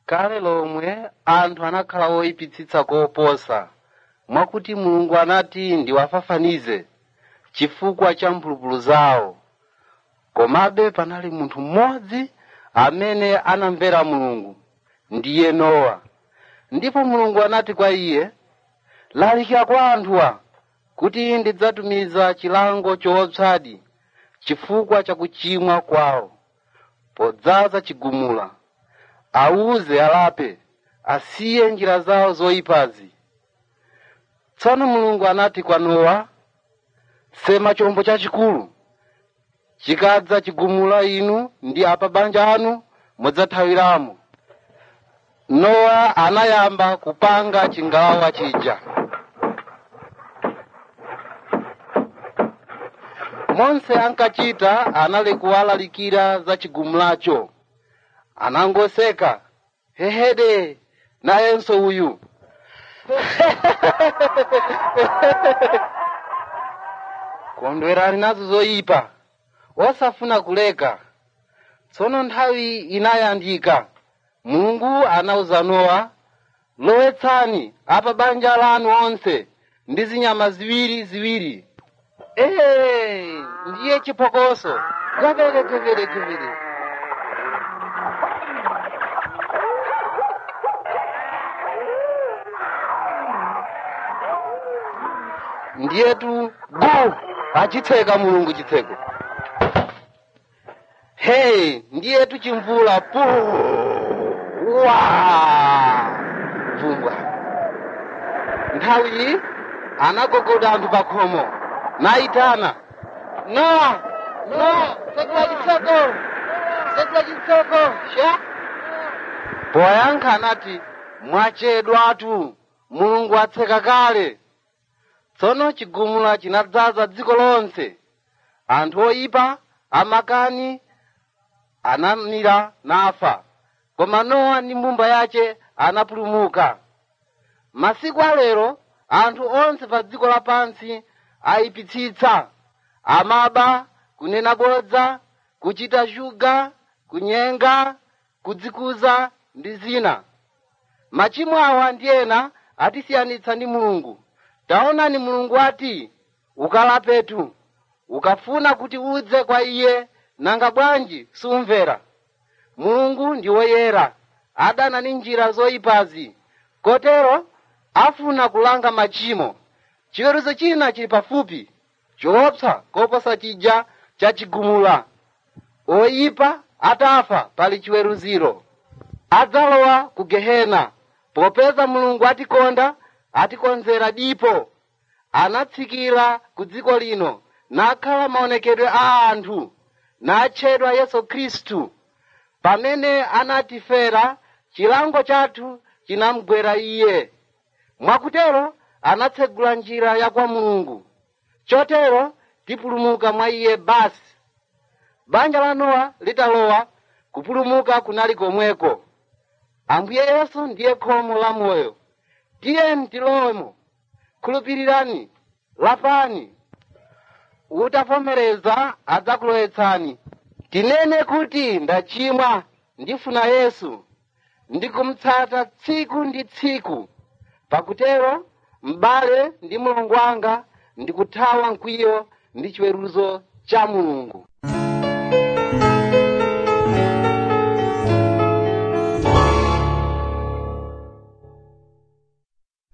kale lomwe anthu anakhala oyipitsitsa koposa mwakuti mulungu anati ndiwafafanize chifukwa cha mphulupulu zawo komabe panali munthu mmodzi amene anamvera mulungu ndiye nowa ndipo mulungu anati kwa iye lalikira kwa anthuwa kuti ndidzatumiza chilango choopsadi chifukwa cha kuchimwa kwawo podzaza chigumula awuze alape asiye njira zawo zoyipazi tsono mulungu anati kwa nowa sema chombo chachikulu chikadza chigumula inu ndi apa banja anu mudzathawiramo nowa anayamba kupanga chingalawa chija monse ankachita anali kuwalalikira za chigumulacho anangoseka hehede nayenso uyu kondwerani nazo zoyipa osafuna kuleka tsono nthawi inayandika mulungu anauza nowa lowetsani apa banja lanu onse ndi zinyama ziwiri ziwiri ee ndiye chiphokoso gavere gavere gavere ndiyetu gu achitseka mulungu chitseko hey ndiyetu chimvula pu wa vumbwa nthawi anagogoda anthu pa khomo nayitana nowa nowa sekula chitseko sekula chitseko sha poyankha anati mwachedwatu mulungu atseka kale tsono chigumula chinadzaza dziko lonse anthu oyipa amakani anamira nafa koma nowa ndi mbumba yace anapulumuka masiku alero anthu onse pa dziko lapansi ayipitsitsa amaba kunena bodza kuchita shuga kunyenga kudzikuza ndi zina machimo awa ndi ena atisiyanitsa ndi mulungu taonani mulungu ati ukalapetu ukafuna kuti udze kwa iye nanga bwanji sumvera mulungu ndi woyera adana ndi njira zoyipazi kotero afuna kulanga machimo chiweruzo china chili pafupi choopsa koposa chija chachigumula oyipa atafa pali chiweruziro adzalowa ku gehena popeza mulungu atikonda atikonzera dipo anatsikira ku dziko lino nakhala maonekedwe a anthu natchedwa yesu khristu pamene anatifera chilango chathu chinamgwera iye mwakutero anatsegula njira ya kwa mulungu chotero tipulumuka mwa iye basi banja la nowa litalowa kupulumuka kunali komweko ambuye yesu ndiye khomo la moyo tiyeni tilowemo khulupirirani lapani utavomereza adzakulowetsani tinene kuti ndachimwa ndifuna yesu ndikumtsata tsiku ndi tsiku pakutero m'bale ndi mulungu wanga ndikuthawa mkwiyo ndi chiweruzo cha mulungu